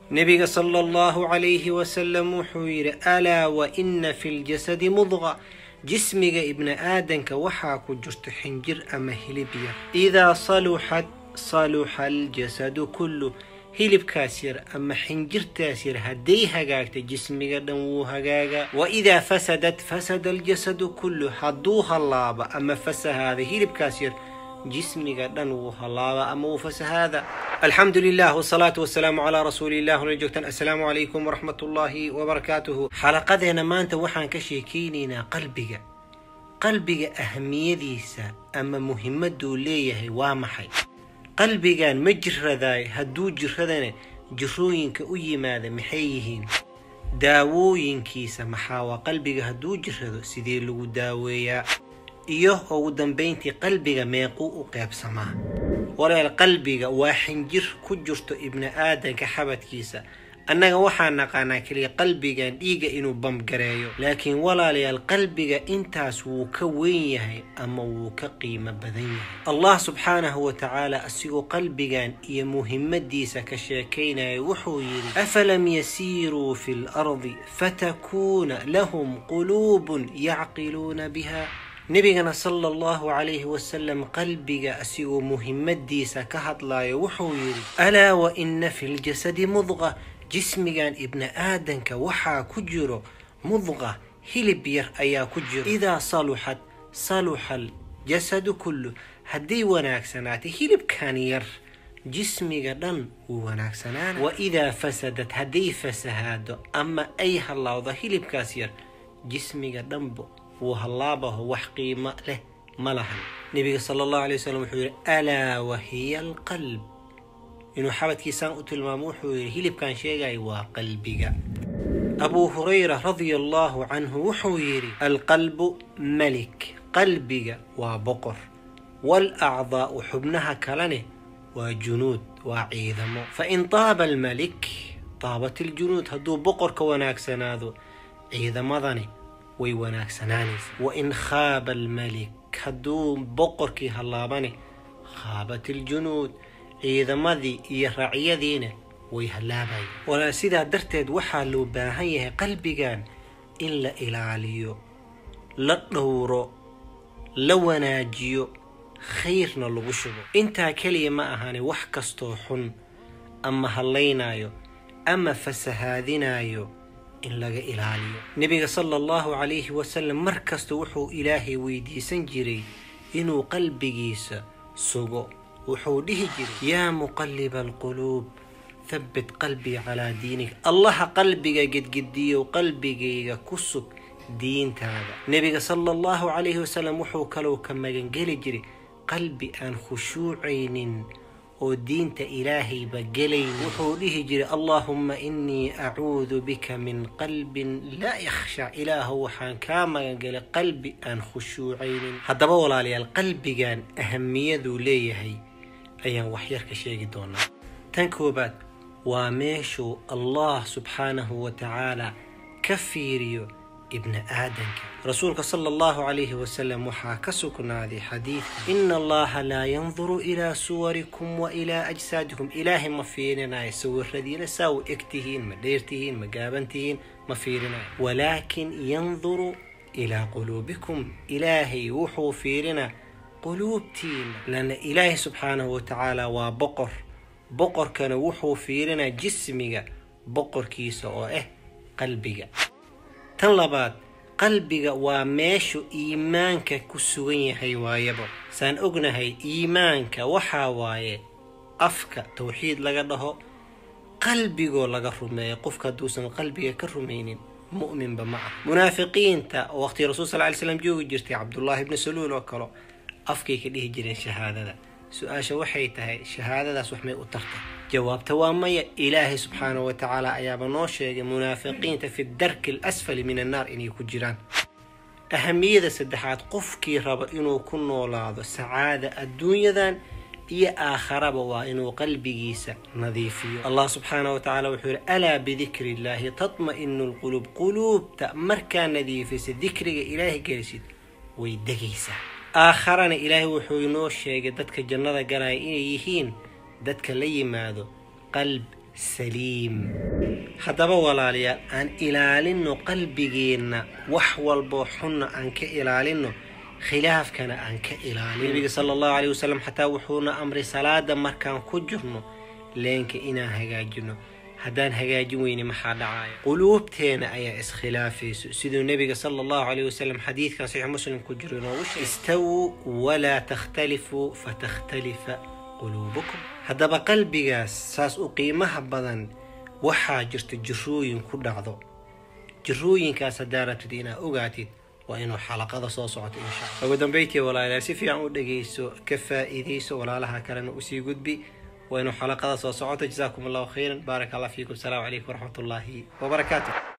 nebiga sala allahu calayhi wasalam wuxuu yidhi alaa wa ina fi ljasadi mudqa jismiga ibni aadanka waxaa ku jirto xinjir ama hilib yar idaa saluxat saluxa aljasadu kullu hilibkaas yar ama xinjirtaas yar hadday hagaagta jismiga dhan wuu hagaagaa wa idaa fasadat fasada aljasadu kullu hadduu hallaaba ama fasahaada hilibkaas yar jismiga dhan wuu hallaaba ama wuu fasahaada alxamdu lilah wsalaatu wasalaamu calaa rasuuliillah wala joogtaan assalaamu calaykum waraxmat ullaahi wabarakaatuhu xalaqadeena maanta waxaan ka sheekeynaynaa qalbiga qalbiga ahamiyadiisa ama muhimaduu leeyahay waa maxay qalbigan ma jiradaay hadduu jiradana jirooyinka u yimaada maxay yihiin daawooyinkiisa maxaa waa qalbiga hadduu jirado sidee lagu daaweeyaa iyo ugu dambayntii qalbiga meequu u qeybsamaa walaal qalbiga waa xinjir ku jirto ibni aadanka xabadkiisa annaga waxaa naqaanaa keliya qalbigan dhiigga inuu bamgareeyo laakiin walaalayaal qalbiga intaas wuu ka weyn yahay ama wuu ka qiimo badan yahay allah subxaanahu wa tacaala asigoo qalbigan iyo muhimmadiisa ka sheekaynaya wuxuu yidhi afalam yasiiruu fi lardi fatakuuna lahum quluubun yacqiluuna biha nebigana sala allahu calayhi wasalam qalbiga asigoo muhimmadiisa ka hadlayo wuxuu yidhi alaa wa ina fi ljasadi mudqa jismigan ibni aadanka waxaa ku jiro mudqa hilib yar ayaa ku jiro idaa saluxat saluxa aljasadu kullu hadday wanaagsanaatay hilibkan yar jismiga dhan wuu wanaagsanaana wa idaa fasadad hadday fasahaado ama ay hallawdo hilibkaas yar jismiga dhanbo wuu hallaabaho wax qiimo leh ma lahan nebiga sala allahu alay wasalam wuxuu yidhi alaa wahiya alqalb inuu xabadkiisaan u tilmaamo wuxuu yidhi hilibkan sheegaya waa qalbiga abuu hurayra radia allahu canhu wuxuu yidhi alqalbu malik qalbiga waa boqor waalacdaa'u xubnaha kalene waa junuud waa ciidamo fain taaba almalik taabat iljunuud hadduu boqorka wanaagsanaado ciidamadani way wanaagsanaanaysa wain khaaba almalik hadduu boqorkii hallaabane khaabat iljunuud ciidamadii iyo raacyadiina way hallaabayan walaa sidaa darteed waxaa loo baahan yahay qalbigan in la ilaaliyo la dhowro la wanaajiyo khayrna lagu shubo intaa keliya ma ahane wax kastoo xun ama hallaynaayo ama fasahaadinaayo in laga ilaaliyo nebiga sala allahu calayhi wasalam mar kasta wuxuu ilaahay weydiisan jiray inuu qalbigiisa sugo wuxuu dhihi jiray yaa muqaliba alquluub habbit qalbii calaa diinik allaha qalbiga gedgediyow qalbigayga ku sug diintaada nebiga sala allahu calayhi wasalam wuxuu kalou ka magangeli jiray qalbi aan khushuucaynin oo diinta ilaahayba gelayn wuxuu dhihi jiray allaahumma innii acuudu bika min qalbin laa yakhsha ilaahu waxaan kaa magangelay qalbi aan khushuucaynin haddaba walaalayaal qalbigan ahamiyaduu leeyahay ayaan waxyar ka sheegi doonaa tan koobaad waa meeshuu allah subxaanahu wa tacaala ka fiiriyo ibni aadanka rasuulka sala allahu calayhi wasalam waxaa ka sugnaaday xadiidka ina allaha laa yanduru ilaa suwarikum wa ilaa ajsaadikum ilaahay ma fiirinayo sawiradiina saa u eg tihiin ma dheertihiin ma gaabantihiin ma fiirinayo walaakin yanduru ilaa quluubikum ilaahay wuxuu fiirinaa quluubtiina lana ilaahay subxaanahu wa tacaala waa boqor boqorkana wuxuu fiirinaa jismiga boqorkiisa oo ah qalbiga tan labaad qalbiga waa meeshu iimaanka ku sugan yahay waayaba saan ognahay iimaanka waxaa waaye afka towxiid laga dhaho qalbigoo laga rumeeyo qofka hadduusan qalbiga ka rumaynin mu'minba ma ah munaafiqiinta oo waqhtii rasul sal ly slam joogi jirtay cabdullaahi ibni saluul oo kale afkay ka dhihi jireen shahaadada su-aasha waxay tahay shahaadadaas wax may u tartay jawaabta waa maya ilaahay subxaanahu wa tacaala ayaaba noo sheegay munaafiqiinta fi darki alasfali min annaar inay ku jiraan ahamiyada saddexaad qofkii raba inuu ku noolaado sacaada adduunyadan iyo aakharaba waa inuu qalbigiisa nadiifiyo allah subxaanahu wa tacaala wuxuu yihi alaa bidikri illaahi tatma'inu lquluub quluubta markaa nadiifisa dikriga ilaahay gelisid way degaysaa aakharana ilaahay wuxuu inoo sheegay dadka jannada galaya inay yihiin dadka la yimaado qalb saliim haddaba walaalayaal aan ilaalinno qalbigeenna wax walboo xunna aan ka ilaalinno khilaafkana aan ka ilaalino nabiga sala allahu caleyh wasalam xataa wuxuuna amray salaada markaan ku jirno leenka inaan hagaajino haddaan hagaajin weyne maxaa dhacaya quluubteena ayaa iskhilaafayso siduu nebiga sala allahu caleyh wasalam xadiidkan saxiix muslim ku jiro inoogu sheegay istawuu walaa takhtalifuu fatakhtalifa quluubukum haddaba qalbigaas saas u qiimaha badan waxaa jirta jirooyin ku dhacdo jirooyinkaas haddaa rabtid inaad ogaatid waa inuu xalaqada soo socoto insha alla ugu dambeyntii walaalayaal si fiican u dhegayso ka faa'iidayso walaalaha kalena usii gudbi waa inuu xalaqada soo socoto jasaakum allahu khayran baaraka allah fiikum asalaamu calaykum waraxmat ullaahi wabarakaatu